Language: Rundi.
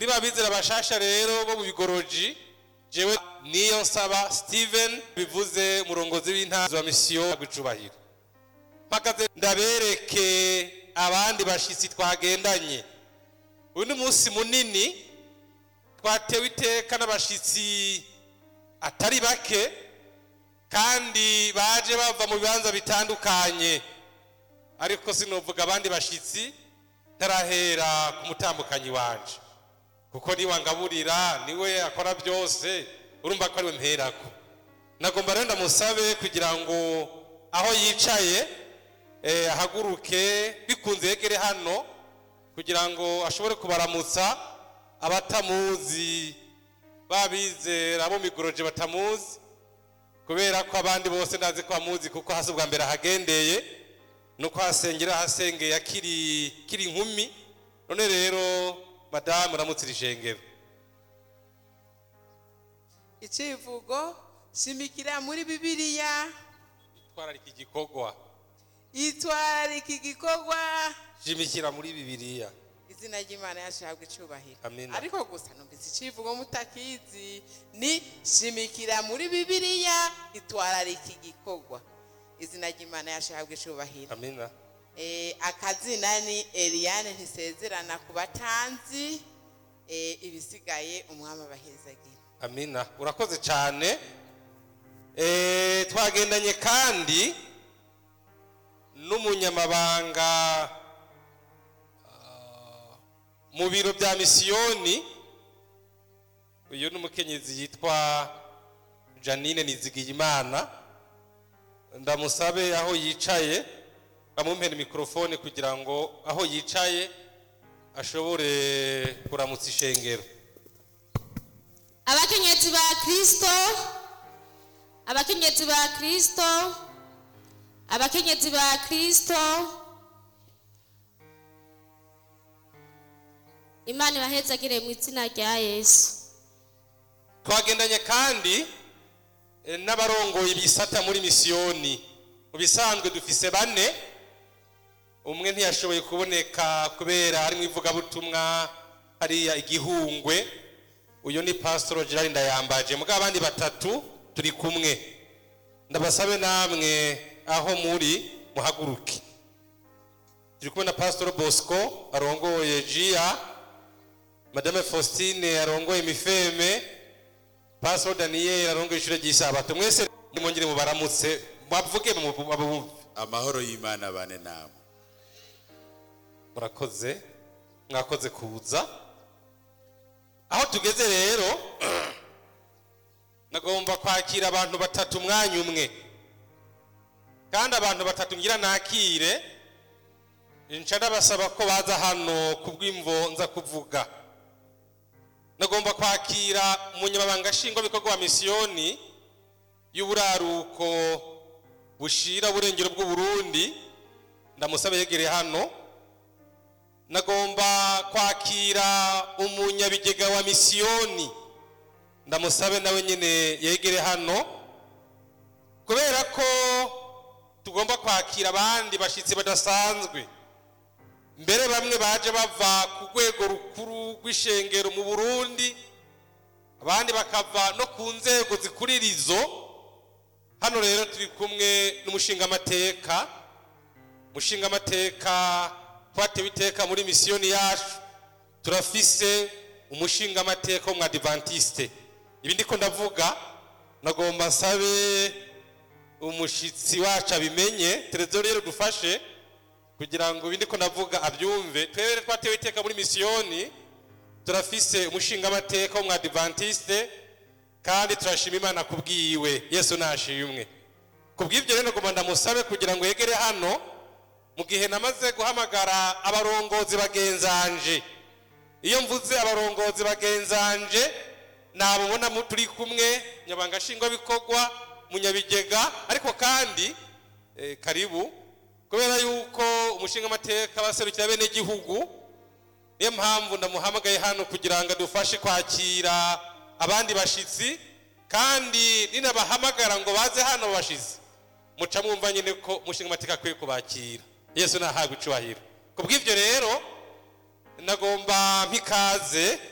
kuri ba bizera bashasha rero bo mu bigoroji jewe niyo nsaba steven bivuze umurongozi w'intara wa misiyo gucubahiro mpagaze ndabereke abandi bashitsi twagendanye uyu ni umunsi munini twatewe iteka n'abashitsi atari bake kandi baje bava mu bibanza bitandukanye ariko sinovuga abandi bashitsi ntarahera ku mutambukanyi wanje kuko niwe angaburira niwe akora byose urumva ko ariwe mperako nagomba rero ndamusabe kugira ngo aho yicaye eh, ahaguruke bikunze yegere hano kugira ngo ashobore kubaramutsa abatamuzi babizera bo migoroje batamuzi kubera ko abandi bose ndazi ko bamuzi kuko hasi ubwa mbere ahagendeye nuko hasengera hasengeye akiri kiri inkumi none rero madamu uramutse iri shengero icivugo shimikira muri bibiliya twararika igikorwa itwararika igikorwa shimikira muri bibiliya izina ry'imana yashabwa icubahiro Amina. ariko gusa numvise icivugo mutakizi ni shimikira muri bibiliya itwararika igikorwa izina ry'imana yashabwa icubahiro amina Eh, akazina ni eliane ntisezerana ku batanzi eh, ibisigaye umwami abahezagira amina urakoze cyane Eh, twagendanye kandi n'umunyamabanga ah, mu biro bya misiyoni uyu ni umukenyezi yitwa janine nizigiyimana ndamusabe aho yicaye amumpera mikorofone kugira ngo aho yicaye ashobore kuramutsa ishengero abakenyezi ba kristo abakenyezi ba kristo abakenyezi ba kristo imana ibahezagire mu izina rya yesu twagendanye kandi eh, n'abarongoye ibisata muri misiyoni mu bisanzwe dufise bane umwe ntiyashoboye kuboneka kubera hari mu ivugabutumwa hariya igihungwe uyu ni pasitoro gerard ndayambaje mugabo abandi batatu turi kumwe ndabasabe namwe aho muri muhaguruke turi kumwe na pasitoro bosco arongoye jiya madame faustine arongoye mifeme pasitoro daniyeli arongoye ishuri ry'isabato mwese nimwongere mubaramutse bavuge babumve amahoro y'imana bane namwe murakoze mwakoze kuza aho tugeze rero nagomba kwakira abantu batatu umwanya umwe kandi abantu batatu ngira nakire nca ndabasaba ko baza hano ku bw'imvo nza kuvuga nagomba kwakira umunyamabanga nshingwabikorwa wa misiyoni y'uburaruko bushira uburengero bw'uburundi ndamusaba yegereye hano nagomba kwakira umunyabigega wa misiyoni ndamusabe nawe nyine yegere hano kubera ko tugomba kwakira abandi bashyitsi badasanzwe mbere bamwe baje bava ku rwego rukuru rw'ishengero mu burundi abandi bakava no ku nzego zikurira izo hano rero turi kumwe n'umushingamateka umushingamateka twatewe iteka muri misiyoni yacu turafise umushingamateka w'umwadivantiste ibi ndiko ndavuga nagomba nsabe umushitsi wacu abimenye televiziyo rero dufashe kugira ngo ibi ndiko ndavuga abyumve twebere twatewe iteka muri misiyoni turafise umushingamateka w'umwadivantiste kandi turashima imana kubwiwe yesu nashimwe kubw'ibyo rero nagomba ndamusabe kugira ngo yegere hano mu gihe namaze guhamagara abarongozi bagenzanje iyo mvuze abarongozi bagenzanje nabubona mu turi kumwe nyabanga nshingwabikorwa munyabigega ariko kandi eh, karibu kubera yuko umushingamateka baserukira bene gihugu niyo mpamvu ndamuhamagaye hano kugira ngo adufashe kwakira abandi bashitsi kandi ninabahamagara ngo baze hano bashitsi muca mwumva nyine ko umushingamateka akwiye kubakira yesu nahabwa icubahiro ku bw'ibyo rero nagomba mpikaze